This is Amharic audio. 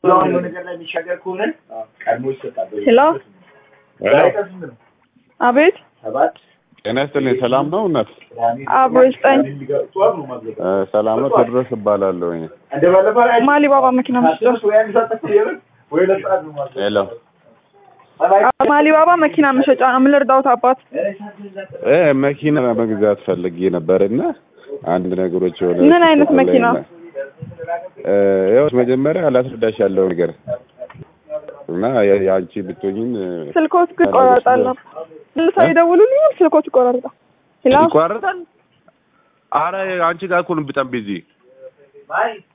የሆነ ነገር ላይ የሚሻገር ከሆነ ቀድሞ ይሰጣል። ሄሎ አቤት ሰባት ጤና ይስጥልኝ። ሰላም ነው እናት? አብሮ ይስጠኝ። እ ሰላም ነው። ቴድሮስ እባላለሁ። እንደ ባለፈው ላይ ማሊባባ መኪና መስጫ ወይ አንድ ሰዓት ተኩል የለም ወይ ሁለት ሰዓት ነው ማለት ሄሎ ማሊባባ መኪና መሸጫ ነው። ምን ልርዳውት አባት? እ መኪና መግዛት ፈልጌ ነበር እና አንድ ነገሮች የሆነ ምን አይነት መኪና? እ ያው መጀመሪያ ላስረዳሽ ያለው ነገር እና የ- የአንቺ ብትሆኝን እ፣ ስልኮት ግን ይቆራረጣል። ልሳ ይደውሉልኛል። ስልኮት ይቆራረጣል። ሄሎ ይቋረጣል። አረ አንቺ ጋር እኮ ነው በጣም ቢዚ